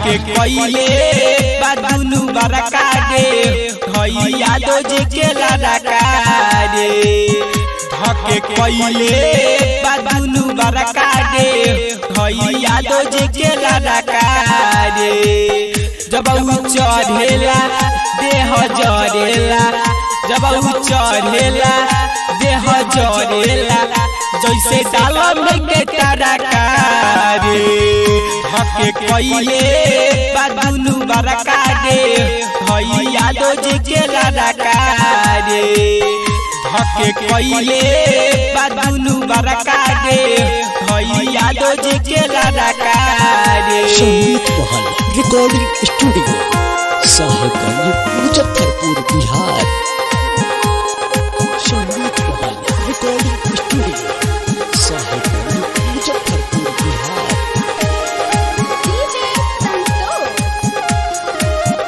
धके कइले बादुनु बरका गे भैया दो जी के लड़का रे धके कइले बादुनु बरका गे भैया दो जी के लड़का रे जब उ चढ़ेला देह जरेला जब उ चढ़ेला देह जरेला जैसे डालम के तरका रे हके कइले बादुनु बरका गे भैया दो जी के लड़का रे हके कइले बादुनु बरका गे भैया दो जी के लड़का रे Sangeet Mahal recording studio Sahebganj Muzaffarpur Bihar Sangeet Mahal recording studio Sahebganj Muzaffarpur Bihar DJ Santos.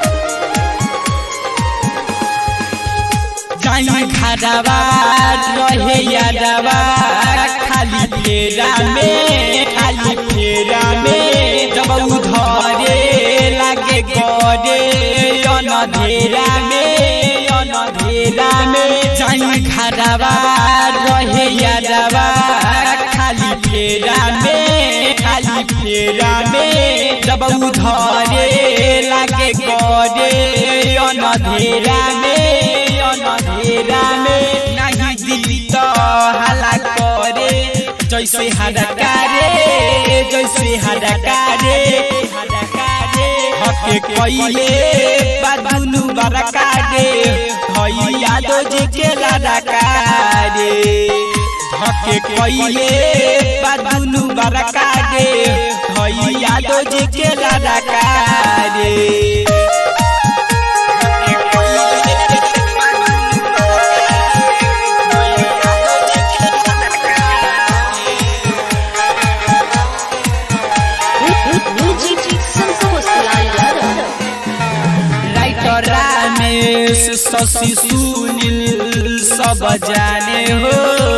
जाई खड़ावा रहे यादवा खाली फेरा में खाली फेरा में जब उधरे लागे गरे अनधेरा में अनधेरा में जाई खड़ावा रहे यादवा खाली फेरा में खाली फेरा में जब उधरे लागे गरे अनधेरा में अनधेरा में नहीं दिल तो हला करे जैसे हड़कारे जैसे हड़कारे हके कइले बादुनु बरका गे भैया दो जी के लड़का रे हके कइले बादुनु बरका गे भैया दो जी के लड़का रे Music Santos Layara. Writer Ramesh Shashi Sunil सब जाने हो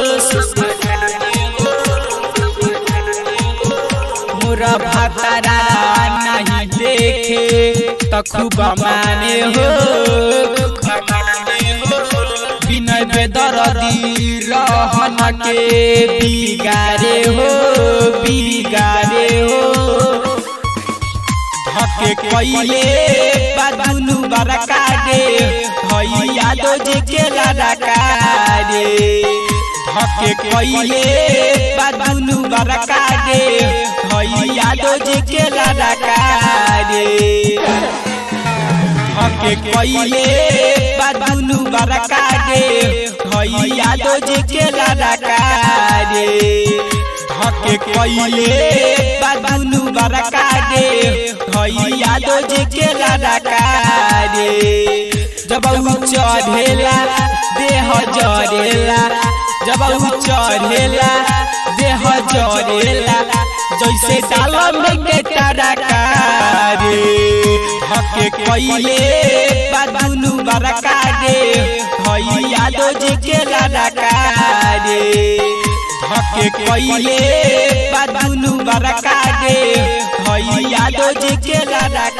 मोरा भातारा नहीं देखे त खूब माने हो विनय बेदरदी रहन के बिगारे हो बिगारे हो हके कइले बादुनु बरका गे भैया दो जी के लड़का रे हके कइले बादुनु बरका गे भैया दो जी के लड़का रे हके कइले बादुनु बरका गे भैया दो जी के लड़का रे हके कइले बादुनु बरका गे भैया दो जी के लड़का रे जब उ चढ़ेला देह जरेला जब उ चढ़ेला देह जरेला जैसे डालम के तरका रे हके कइले बादुनु बरका गे भैया दो जी के लड़का रे हके कइले बादुनु बरका गे भैया दो जी के लड़का